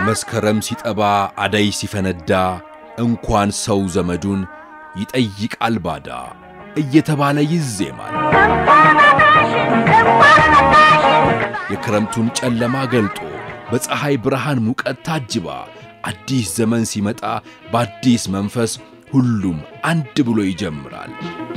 መስከረም ሲጠባ አደይ ሲፈነዳ እንኳን ሰው ዘመዱን ይጠይቃል ባዳ እየተባለ ይዜማል። የክረምቱን ጨለማ ገልጦ በፀሐይ ብርሃን ሙቀት ታጅባ አዲስ ዘመን ሲመጣ በአዲስ መንፈስ ሁሉም አንድ ብሎ ይጀምራል።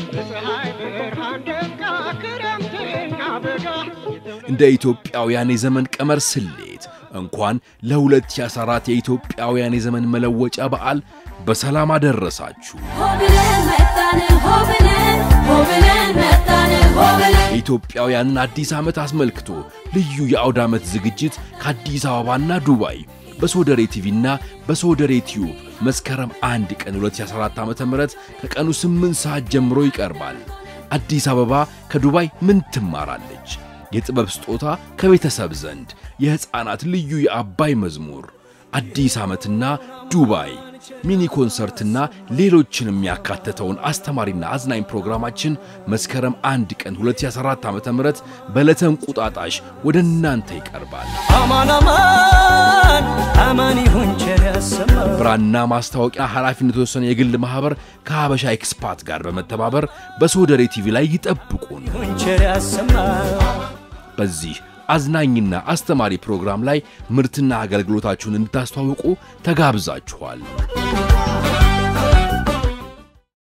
እንደ ኢትዮጵያውያን የዘመን ቀመር ስሌት እንኳን ለ2014 የኢትዮጵያውያን የዘመን መለወጫ በዓል በሰላም አደረሳችሁ። የኢትዮጵያውያንን አዲስ ዓመት አስመልክቶ ልዩ የአውደ ዓመት ዝግጅት ከአዲስ አበባና ዱባይ በሶደሬ ቲቪና በሶደሬ ቲዩብ መስከረም አንድ ቀን 2014 ዓ.ም ከቀኑ 8 ሰዓት ጀምሮ ይቀርባል። አዲስ አበባ ከዱባይ ምን ትማራለች? የጥበብ ስጦታ ከቤተሰብ ዘንድ የሕፃናት ልዩ የአባይ መዝሙር፣ አዲስ ዓመትና ዱባይ ሚኒ ኮንሰርትና ሌሎችንም ያካተተውን አስተማሪና አዝናኝ ፕሮግራማችን መስከረም አንድ ቀን 2014 ዓ.ም በዕለተ እንቁጣጣሽ ወደ እናንተ ይቀርባል። አማን አማን አማን ይሁን ቸር ያሰማን። ብራና ማስታወቂያ ኃላፊነቱ የተወሰነ የግል ማኅበር ከሀበሻ ኤክስፓት ጋር በመተባበር በሶደሬ ቲቪ ላይ ይጠብቁን። ይሁን ቸር ያሰማን። በዚህ አዝናኝና አስተማሪ ፕሮግራም ላይ ምርትና አገልግሎታችሁን እንድታስተዋውቁ ተጋብዛችኋል።